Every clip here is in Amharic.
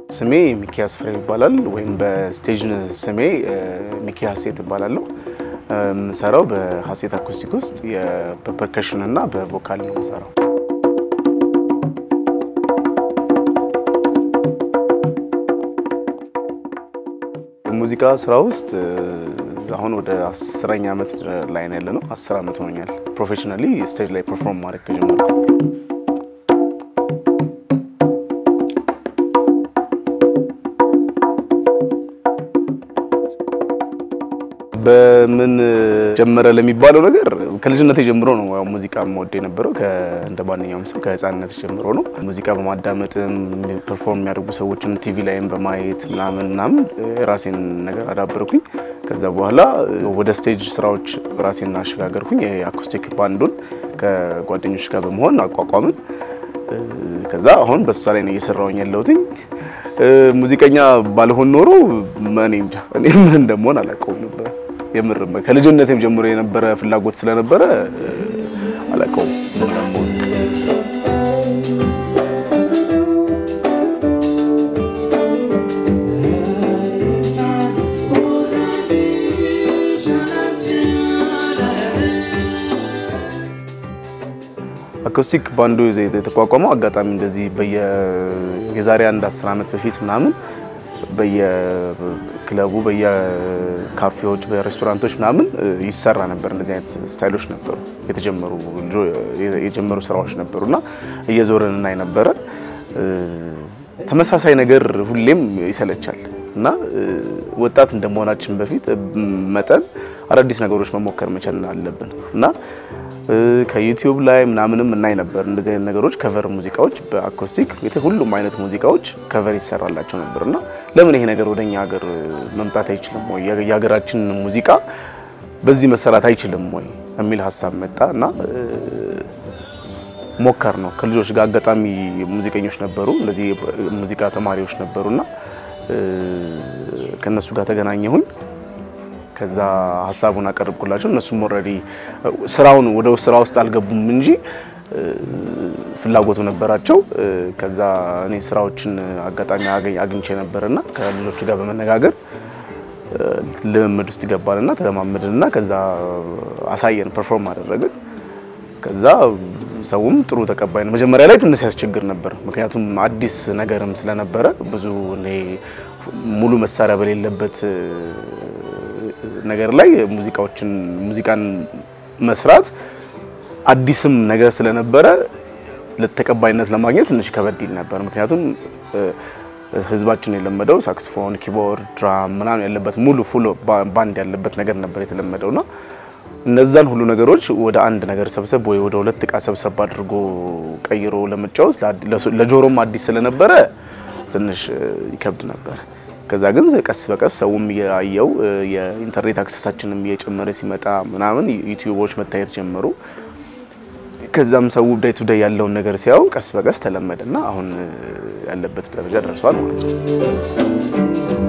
ስሜ ሚኪያስ ፍሬ ይባላል፣ ወይም በስቴጅ ስሜ ሚኪ ሀሴት እባላለሁ። የምሰራው በሀሴት አኩስቲክ ውስጥ በፐርከሽን እና በቮካል ነው የምሰራው። ሙዚቃ ስራ ውስጥ አሁን ወደ አስረኛ ዓመት ላይ ነው ያለ ነው። አስር ዓመት ሆኖኛል ፕሮፌሽናሊ ስቴጅ ላይ ፐርፎርም ማድረግ ከጀመርኩ። በምን ጀመረ ለሚባለው ነገር ከልጅነት ጀምሮ ነው ያው ሙዚቃ የምወድ የነበረው። እንደ ማንኛውም ሰው ከህፃንነት ጀምሮ ነው ሙዚቃ በማዳመጥም ፐርፎርም የሚያደርጉ ሰዎችን ቲቪ ላይም በማየት ምናምን ምናምን የራሴን ነገር አዳበርኩኝ። ከዛ በኋላ ወደ ስቴጅ ስራዎች ራሴን አሸጋገርኩኝ። የአኮስቲክ ባንዱን ከጓደኞች ጋር በመሆን አቋቋምን። ከዛ አሁን በሷ ላይ ነው እየሰራሁኝ ያለሁትኝ። ሙዚቀኛ ባልሆን ኖሮ እኔ እንጃ እኔ ምን እንደምሆን አላውቀውም ነበር። የምር ከልጅነቴም ጀምሮ የነበረ ፍላጎት ስለነበረ አላውቀውም ምን እንደምሆን። አኮስቲክ ባንዱ የተቋቋመው አጋጣሚ እንደዚህ በየ የዛሬ አንድ አስር ዓመት በፊት ምናምን በየክለቡ በየካፌዎች በሬስቶራንቶች ምናምን ይሰራ ነበር። እንደዚህ አይነት ስታይሎች ነበሩ የተጀመሩ የጀመሩ ስራዎች ነበሩ እና እየዞርን እናይ ነበረ። ተመሳሳይ ነገር ሁሌም ይሰለቻል እና ወጣት እንደመሆናችን በፊት መጠን አዳዲስ ነገሮች መሞከር መቻል አለብን እና ከዩቲዩብ ላይ ምናምንም እናይ ነበር እንደዚህ አይነት ነገሮች ከቨር ሙዚቃዎች በአኮስቲክ ሁሉም አይነት ሙዚቃዎች ከቨር ይሰራላቸው ነበር እና ለምን ይሄ ነገር ወደኛ ሀገር መምጣት አይችልም ወይ የሀገራችን ሙዚቃ በዚህ መሰራት አይችልም ወይ የሚል ሀሳብ መጣ እና ሞከር ነው ከልጆች ጋር አጋጣሚ ሙዚቀኞች ነበሩ እንደዚህ ሙዚቃ ተማሪዎች ነበሩና ከነሱ ጋር ተገናኘሁኝ ከዛ ሀሳቡን አቀርብኩላቸው። እነሱም ኦልሬዲ ስራውን ወደ ስራ ውስጥ አልገቡም እንጂ ፍላጎቱ ነበራቸው። ከዛ እኔ ስራዎችን አጋጣሚ አግኝቼ ነበርና ከልጆቹ ጋር በመነጋገር ልምምድ ውስጥ ገባንና ተለማመድንና ከዛ አሳየን፣ ፐርፎርም አደረግን። ከዛ ሰውም ጥሩ ተቀባይ ነው። መጀመሪያ ላይ ትንሽ ያስቸግር ነበር፣ ምክንያቱም አዲስ ነገርም ስለነበረ ብዙ እኔ ሙሉ መሳሪያ በሌለበት ነገር ላይ ሙዚቃዎችን ሙዚቃን መስራት አዲስም ነገር ስለነበረ ለተቀባይነት ለማግኘት ትንሽ ከበድ ይል ነበር። ምክንያቱም ህዝባችን የለመደው ሳክስፎን፣ ኪቦርድ፣ ድራም ምናምን ያለበት ሙሉ ፉል ባንድ ያለበት ነገር ነበር የተለመደውና እነዛን ሁሉ ነገሮች ወደ አንድ ነገር ሰብሰብ ወይ ወደ ሁለት እቃ ሰብሰብ አድርጎ ቀይሮ ለመጫወት ለጆሮም አዲስ ስለነበረ ትንሽ ይከብድ ነበር። ከዛ ግን ቀስ በቀስ ሰውም እያየው የኢንተርኔት አክሰሳችንም እየጨመረ ሲመጣ ምናምን ዩቲዩቦች መታየት ጀመሩ። ከዛም ሰው ዳይ ቱ ዳይ ያለውን ነገር ሲያው ቀስ በቀስ ተለመደና አሁን ያለበት ደረጃ ደርሷል ማለት ነው።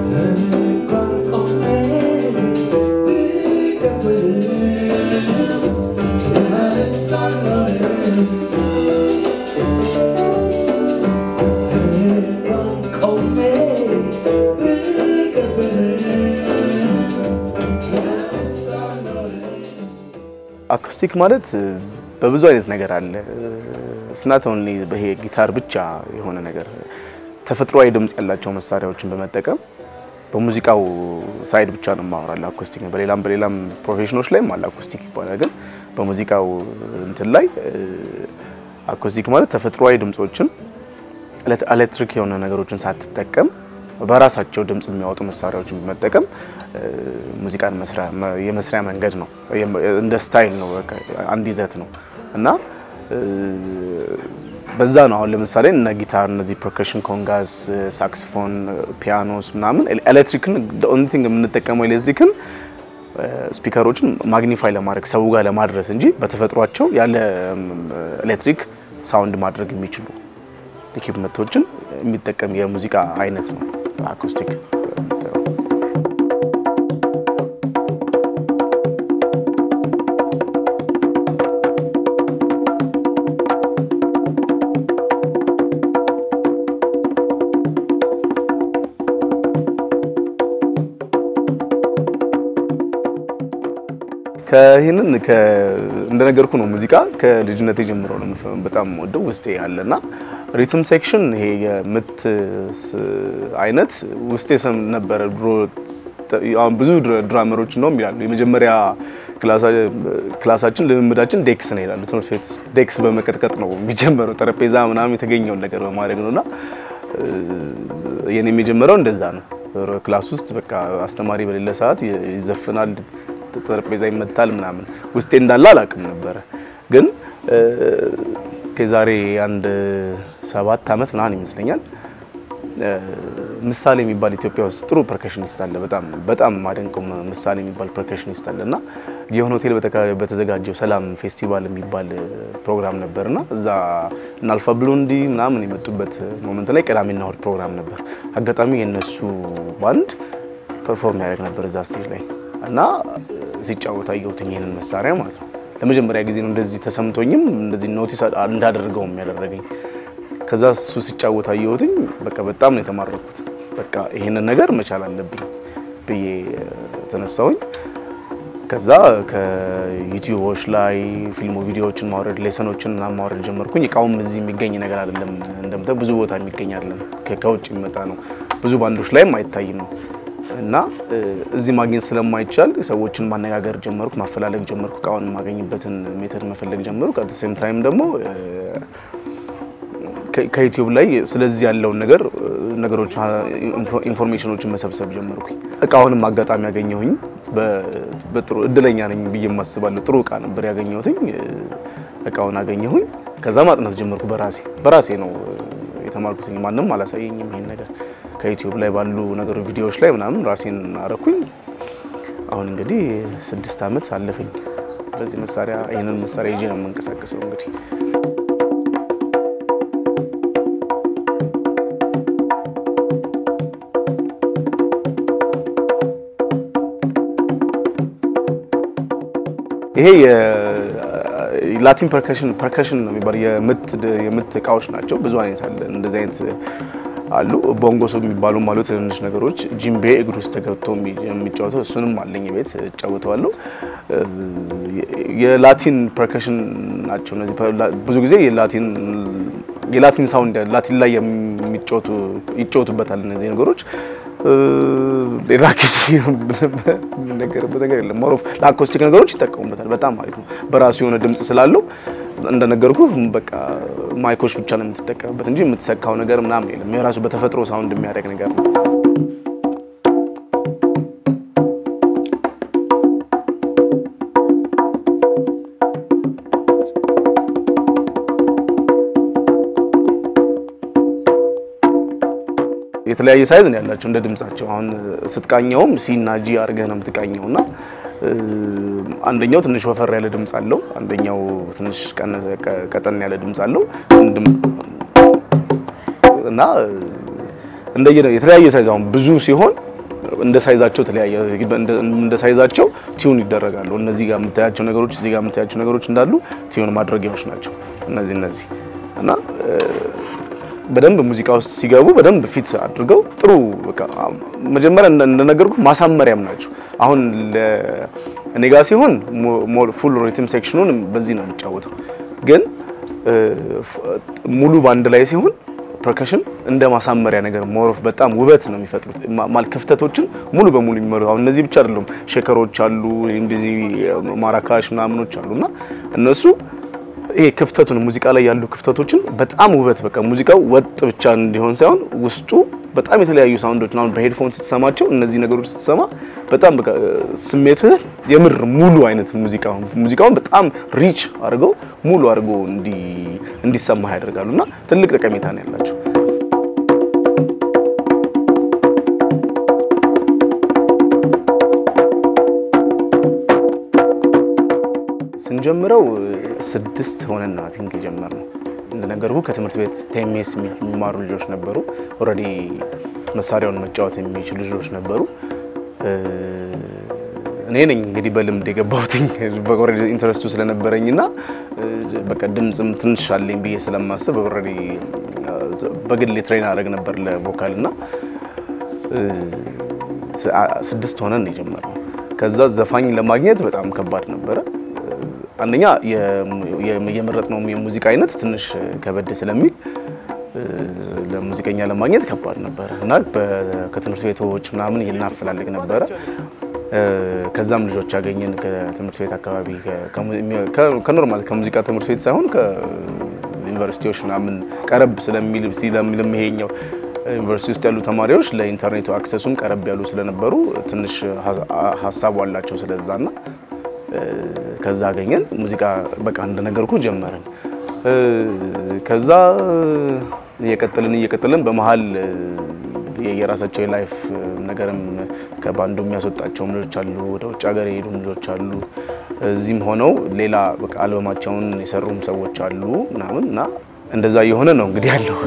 አኮስቲክ ማለት በብዙ አይነት ነገር አለ። ስናት ኦንሊ በይሄ ጊታር ብቻ የሆነ ነገር ተፈጥሯዊ ድምጽ ያላቸው መሳሪያዎችን በመጠቀም በሙዚቃው ሳይድ ብቻ ነው የማወራለ አኮስቲክ ነው። በሌላም በሌላም ፕሮፌሽኖች ላይም አለ አኮስቲክ ይባላል። ግን በሙዚቃው እንትን ላይ አኮስቲክ ማለት ተፈጥሯዊ ድምጾችን ኤሌክትሪክ የሆነ ነገሮችን ሳትጠቀም በራሳቸው ድምጽ የሚያወጡ መሳሪያዎችን በመጠቀም ሙዚቃን የመስሪያ መንገድ ነው። እንደ ስታይል ነው፣ አንድ ይዘት ነው እና በዛ ነው። አሁን ለምሳሌ እነ ጊታር፣ እነዚህ ፐርከሽን፣ ኮንጋስ፣ ሳክስፎን፣ ፒያኖስ ምናምን ኤሌክትሪክን ኦንሊ ቲንግ የምንጠቀመው ኤሌክትሪክን ስፒከሮችን ማግኒፋይ ለማድረግ ሰው ጋር ለማድረስ እንጂ በተፈጥሯቸው ያለ ኤሌክትሪክ ሳውንድ ማድረግ የሚችሉ ኢኩፕመንቶችን የሚጠቀም የሙዚቃ አይነት ነው አኮስቲክ። ከይህንን እንደነገርኩ ነው ሙዚቃ ከልጅነቴ ጀምሮ ነው በጣም ወደው ውስጤ ያለና ሪትም ሴክሽን ይሄ የምት አይነት ውስጤ ሰም ነበረ ድሮ አሁን ብዙ ድራመሮች ነው ይላሉ የመጀመሪያ ክላሳችን ልምምዳችን ዴክስ ነው ይላሉ። ትምህርት ቤት ውስጥ ዴክስ በመቀጥቀጥ ነው የሚጀመረው፣ ጠረጴዛ ምናምን የተገኘውን ነገር በማድረግ ነውና የኔ የጀመረው እንደዛ ነው። ክላስ ውስጥ በቃ አስተማሪ በሌለ ሰዓት ይዘፍናል፣ ጠረጴዛ ይመታል ምናምን። ውስጤ እንዳለ አላውቅም ነበረ። ግን ከዛሬ አንድ ሰባት ዓመት ምናምን ይመስለኛል ምሳሌ የሚባል ኢትዮጵያ ውስጥ ጥሩ ፐርከሽኒስት አለ። በጣም በጣም ማደንቀው ምሳሌ የሚባል ፐርከሽኒስት አለ እና የሆነ ሆቴል በተዘጋጀው ሰላም ፌስቲቫል የሚባል ፕሮግራም ነበርና እዛ እና አልፋ ብሎንዲ ምናምን የመጡበት ሞመንት ላይ ቅዳሜና እሁድ ፕሮግራም ነበር። አጋጣሚ የነሱ ባንድ ፐርፎርም ያደርግ ነበር እዛ ስቴጅ ላይ እና ሲጫወት አየሁትኝ ይሄንን መሳሪያ ማለት ነው። ለመጀመሪያ ጊዜ ነው እንደዚህ ተሰምቶኝም እንደዚህ ኖቲስ እንዳደርገውም ያደረገኝ። ከዛ እሱ ሲጫወት አየሁትኝ። በቃ በጣም ነው የተማረኩት። በቃ ይሄንን ነገር መቻል አለብኝ ብዬ ተነሳሁኝ። ከዛ ከዩቲዩቦች ላይ ፊልሞ ቪዲዮዎችን ማውረድ ሌሰኖችን ምናምን ማውረድ ጀመርኩኝ። እቃውም እዚህ የሚገኝ ነገር አይደለም፣ እንደምታየው ብዙ ቦታ የሚገኝ አይደለም፣ ከውጭ የሚመጣ ነው። ብዙ ባንዶች ላይም አይታይም እና እዚህ ማግኘት ስለማይቻል ሰዎችን ማነጋገር ጀመርኩ፣ ማፈላለግ ጀመርኩ። እቃውን የማገኝበትን ሜተድ መፈለግ ጀመርኩ። አት ሴም ታይም ደግሞ ከዩቲዩብ ላይ ስለዚህ ያለውን ነገር ነገሮች ኢንፎርሜሽኖችን መሰብሰብ ጀመርኩኝ። እቃውንም አጋጣሚ ያገኘሁኝ በጥሩ እድለኛ ነኝ ብዬ የማስባለሁ። ጥሩ እቃ ነበር ያገኘሁትኝ። እቃውን አገኘሁኝ። ከዛ ማጥናት ጀመርኩ በራሴ በራሴ ነው የተማርኩትኝ። ማንም አላሳየኝም ይሄን ነገር ከዩቲዩብ ላይ ባሉ ነገሮች ቪዲዮዎች ላይ ምናምን ራሴን አረኩኝ። አሁን እንግዲህ ስድስት ዓመት አለፈኝ በዚህ መሳሪያ ይህንን መሳሪያ ይዤ ነው የምንቀሳቀሰው እንግዲህ ይሄ የላቲን ፐርከሽን ፐርከሽን ነው የሚባለው የምት እቃዎች ናቸው። ብዙ አይነት አለ። እንደዚህ አይነት አሉ። ቦንጎሶ የሚባሉ አሉ። ትንንሽ ነገሮች ጂምቤ እግር ውስጥ ተገብቶ የሚጫወተው እሱንም አለኝ ቤት እጫወተዋለሁ። የላቲን ፐርከሽን ናቸው እነዚህ። ብዙ ጊዜ የላቲን የላቲን ሳውንድ ላቲን ላይ የሚጫወቱ ይጫወቱበታል እነዚህ ነገሮች ሌላ ጊዜ የምነገርበት ነገር የለም። ሞሮፍ ለአኮስቲክ ነገሮች ይጠቀሙበታል። በጣም አሪፍ ነው። በራሱ የሆነ ድምፅ ስላለው እንደነገርኩ በቃ ማይኮች ብቻ ነው የምትጠቀምበት እንጂ የምትሰካው ነገር ምናምን የለም። የራሱ በተፈጥሮ ሳውንድ የሚያደርግ ነገር ነው። የተለያየ ሳይዝ ነው ያላቸው እንደ ድምጻቸው። አሁን ስትቃኘውም ሲ እና ጂ አድርገህ ነው የምትቃኘው እና አንደኛው ትንሽ ወፈር ያለ ድምጽ አለው፣ አንደኛው ትንሽ ቀጠን ያለ ድምጽ አለው እና እንደየ የተለያየ ሳይዝ አሁን ብዙ ሲሆን እንደ ሳይዛቸው ተለያየ እንደ ሳይዛቸው ቲዩን ይደረጋሉ። እነዚህ ጋር የምታያቸው ነገሮች እዚህ ጋር የምታያቸው ነገሮች እንዳሉ ቲዩን ማድረጊያዎች ናቸው እነዚህ እነዚህ እና በደንብ ሙዚቃ ውስጥ ሲገቡ በደንብ ፊት አድርገው ጥሩ በቃ መጀመሪያ እንደነገርኩ ማሳመሪያም ናቸው። አሁን እኔ ጋር ሲሆን ፉል ሪትም ሴክሽኑን በዚህ ነው የሚጫወተው፣ ግን ሙሉ ባንድ ላይ ሲሆን ፐርከሽን እንደ ማሳመሪያ ነገር ሞሮፍ በጣም ውበት ነው የሚፈጥሩት። ማለት ክፍተቶችን ሙሉ በሙሉ የሚመሩ አሁን እነዚህ ብቻ አይደሉም፣ ሼከሮች አሉ፣ እንደዚህ ማራካሽ ምናምኖች አሉና እነሱ ይሄ ክፍተቱን ሙዚቃ ላይ ያሉ ክፍተቶችን በጣም ውበት በቃ ሙዚቃው ወጥ ብቻ እንዲሆን ሳይሆን ውስጡ በጣም የተለያዩ ሳውንዶች አሁን በሄድፎን ስትሰማቸው እነዚህ ነገሮች ስትሰማ በጣም በቃ ስሜትህ የምር ሙሉ አይነት ሙዚቃ ሙዚቃውን በጣም ሪች አድርገው ሙሉ አድርገው እንዲሰማህ ያደርጋሉ እና ትልቅ ጠቀሜታ ነው ያላቸው። ስንጀምረው ስድስት ሆነን ነው ቲንክ የጀመርነው። እንደነገርኩ ከትምህርት ቤት ቴሜስ የሚማሩ ልጆች ነበሩ። ኦልሬዲ መሳሪያውን መጫወት የሚችሉ ልጆች ነበሩ። እኔ ነኝ እንግዲህ በልምድ የገባሁትኝ ኦልሬዲ ኢንትረስቱ ስለነበረኝና በቃ ድምፅም ትንሽ አለኝ ብዬ ስለማስብ ኦልሬዲ በግሌ ትሬን አደረግ ነበር ለቮካል እና ስድስት ሆነን ነው የጀመርነው። ከዛ ዘፋኝ ለማግኘት በጣም ከባድ ነበረ። አንደኛ የመረጥነው የሙዚቃ አይነት ትንሽ ከበድ ስለሚል ለሙዚቀኛ ለማግኘት ከባድ ነበረ እና ከትምህርት ቤቶች ምናምን እናፈላልግ ነበረ። ከዛም ልጆች ያገኘን ከትምህርት ቤት አካባቢ ከኖርማል ከሙዚቃ ትምህርት ቤት ሳይሆን ከዩኒቨርሲቲዎች ምናምን ቀረብ ስለሚል ስለሚልም ይሄኛው ዩኒቨርሲቲ ውስጥ ያሉ ተማሪዎች ለኢንተርኔቱ አክሰሱም ቀረብ ያሉ ስለነበሩ ትንሽ ሀሳቡ አላቸው ስለዛና ከዛ አገኘን ሙዚቃ በቃ እንደነገርኩ ጀመረን። ከዛ እየቀጠልን እየቀጠልን በመሀል የራሳቸው የላይፍ ነገርም ከባንዱ የሚያስወጣቸውም ልጆች አሉ፣ ወደ ውጭ ሀገር የሄዱም ልጆች አሉ። እዚህም ሆነው ሌላ በቃ አልበማቸውን የሰሩም ሰዎች አሉ ምናምን እና እንደዛ እየሆነ ነው እንግዲህ ያለው።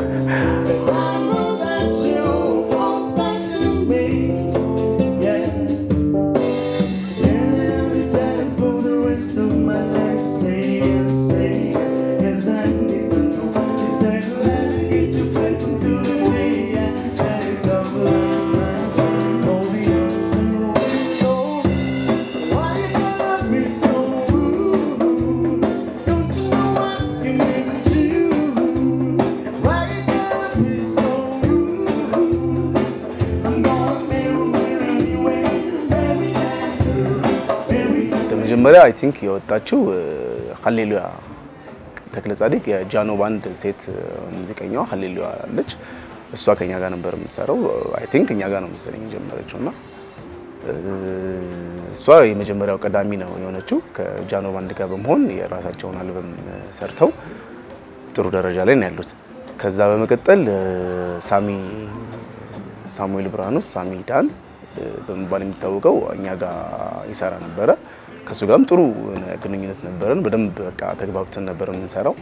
መጀመሪያ አይ ቲንክ የወጣችው ሀሌሉያ ተክለ ጻዲቅ የጃኖ ባንድ ሴት ሙዚቀኛዋ ሀሌሉያ አለች። እሷ ከኛ ጋር ነበር የምትሰራው። አይ ቲንክ እኛ ጋር ነው መሰለኝ የጀመረችው እና እሷ የመጀመሪያው ቀዳሚ ነው የሆነችው። ከጃኖ ባንድ ጋር በመሆን የራሳቸውን አልበም ሰርተው ጥሩ ደረጃ ላይ ነው ያሉት። ከዛ በመቀጠል ሳሚ ሳሙኤል ብርሃኑስ ሳሚ ዳን በመባል የሚታወቀው እኛ ጋር ይሰራ ነበረ። ከሱ ጋርም ጥሩ ግንኙነት ነበረን። በደንብ በቃ ተግባብተን ነበር የምንሰራው።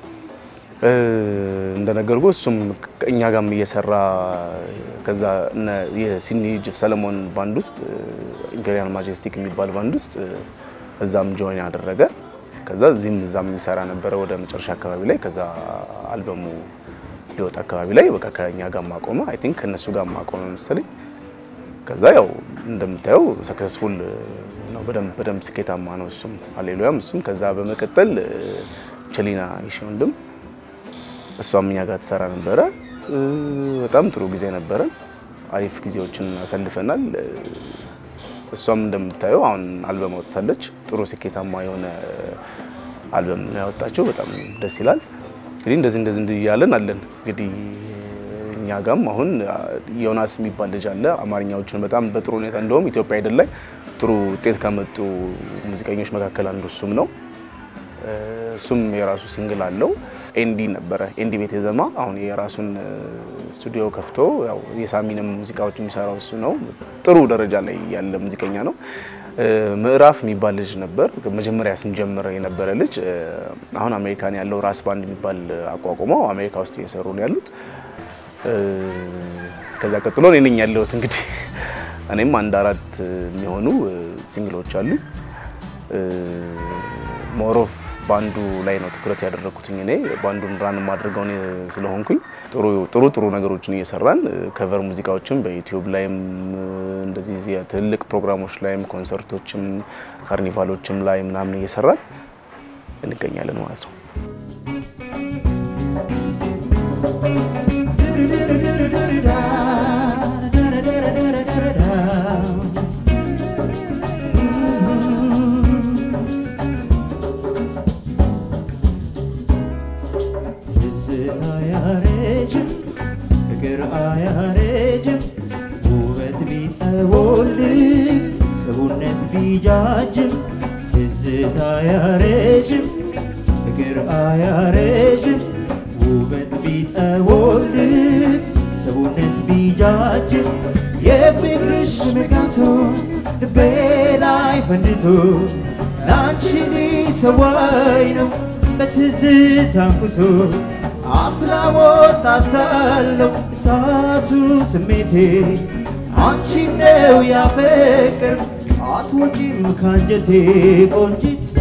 እንደነገርኩ እሱም እኛ ጋርም እየሰራ ከዛ የሲኒ ጅፍ ሰለሞን ባንድ ውስጥ ኢምፔሪያል ማጀስቲክ የሚባል ባንድ ውስጥ እዛም ጆይን ያደረገ ከዛ እዚህም እዛም የሚሰራ ነበረ ወደ መጨረሻ አካባቢ ላይ ከዛ አልበሙ ሊወጣ አካባቢ ላይ በቃ ከእኛ ጋር ማቆመ አይ ቲንክ ከእነሱ ጋር ማቆመ መሰለኝ። ከዛ ያው እንደምታየው ሰክሰስፉል ነው። በደንብ በደንብ ስኬታማ ነው እሱም ሃሌሉያም እሱም። ከዛ በመቀጠል ቸሊና ይሽ ወንድም እሷም እኛ ጋር ትሰራ ነበረ። በጣም ጥሩ ጊዜ ነበረን። አሪፍ ጊዜዎችን አሳልፈናል። እሷም እንደምታየው አሁን አልበም አወጥታለች። ጥሩ ስኬታማ የሆነ አልበም ነው ያወጣችው። በጣም ደስ ይላል። እንግዲህ እንደዚህ እንደዚህ እንዲህ እያለን አለን እንግዲህ እኛ ጋም አሁን ዮናስ የሚባል ልጅ አለ። አማርኛዎቹን በጣም በጥሩ ሁኔታ እንደውም ኢትዮጵያ አይደል ላይ ጥሩ ውጤት ከመጡ ሙዚቀኞች መካከል አንዱ እሱም ነው። እሱም የራሱ ሲንግል አለው። ኤንዲ ነበረ ኤንዲ ቤት የዘማ አሁን የራሱን ስቱዲዮ ከፍቶ ያው የሳሚንም ሙዚቃዎች የሚሰራው እሱ ነው። ጥሩ ደረጃ ላይ ያለ ሙዚቀኛ ነው። ምዕራፍ የሚባል ልጅ ነበር መጀመሪያ ስንጀምር የነበረ ልጅ። አሁን አሜሪካን ያለው ራስ ባንድ የሚባል አቋቁመው አሜሪካ ውስጥ እየሰሩ ነው ያሉት። ከዛ ቀጥሎ እኔ ነኝ ያለሁት እንግዲህ እኔም አንድ አራት የሚሆኑ ሲንግሎች አሉ። ሞሮፍ ባንዱ ላይ ነው ትኩረት ያደረግኩትኝ እኔ ባንዱን ራን የማድርገው እኔ ስለሆንኩኝ ጥሩ ጥሩ ጥሩ ነገሮችን እየሰራን ከቨር ሙዚቃዎችም በዩቲዩብ ላይም እንደዚህ የትልቅ ፕሮግራሞች ላይም ኮንሰርቶችም ካርኒቫሎችም ላይ ምናምን እየሰራን እንገኛለን ማለት ነው። ፍቅር አያረጅም ውበት ቢጠወልግ ሰውነት ቢጃጅም ትዝታ አያረጅም ፍቅር አያረጅም ውበት ቢጠወልግ ሰውነት ቢጃጅም የፍቅርሽ ንጋቶ ልቤ ላይ ፈንድቶ ላንቺ ሊሰዋኝ ነው በትዝታ አንኩቶ አፍላ ወጣ ሳለው እሳቱ ስሜቴ አንቺ ነው ያፈቅር አትወጪም ካንጀቴ ቆንጂት